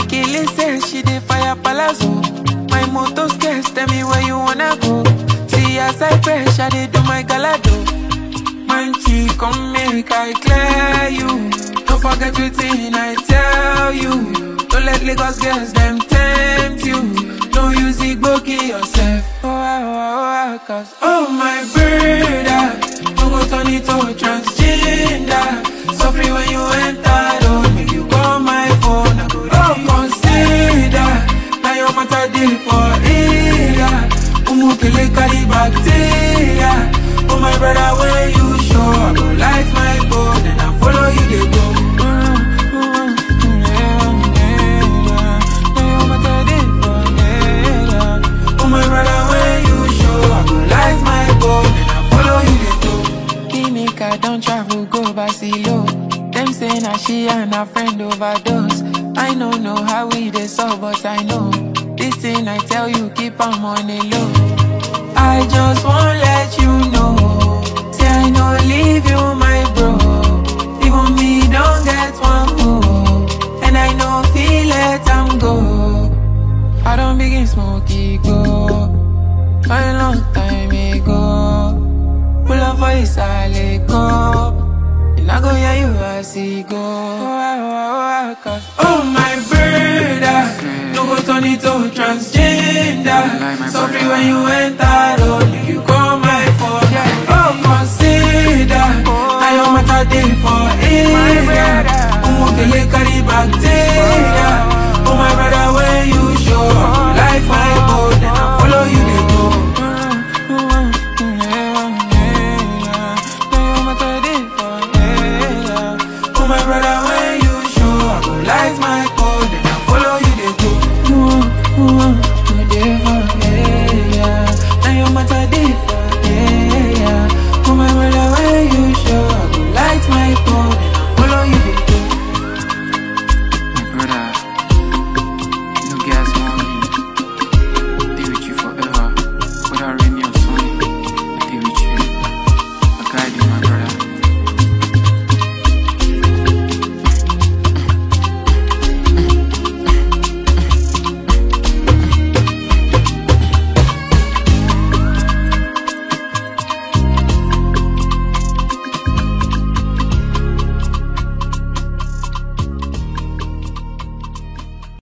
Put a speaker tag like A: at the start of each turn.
A: Akele says she dey fire palazzo. My motor scarce, tell me where you wanna go. See as I fresh, I dey do my galado. Man, she come make I clear you. Don't forget wetin I tell you. Don't let Lagos girls them tempt you. No use igboki yourself. Oh, ah, oh, ah, oh, ah, cause oh my brother, don't go turn it to transgender. So free when you enter, don't make you call my phone. I go oh consider. Now your matter dey for area. Umukele carry bacteria. Oh my brother, when you show, I go light my boat and I follow you dey go. Mm, mm, mm, yeah, yeah, yeah. Now your matter dey for area. Oh my brother, when you show, I go light my boat and I follow you dey go. Ginika don travel go Barcelona. Them say na she and her friend overdose. I no know how we dey solve, but I know this thing I tell you keep am on the low. I just wanna let you know, say I no leave you, my bro. Even me don't get one hope, and I know feel let am go. I don't begin smoky go, a long time ago. Pull up for his go. And I go hear you as he go. Oh, oh, oh, oh, cause oh my brother, no go turn it to transgender. So free when you enter, oh, make you call my phone. Oh, consider, now your matter dey for area. Umukele carry bacteria.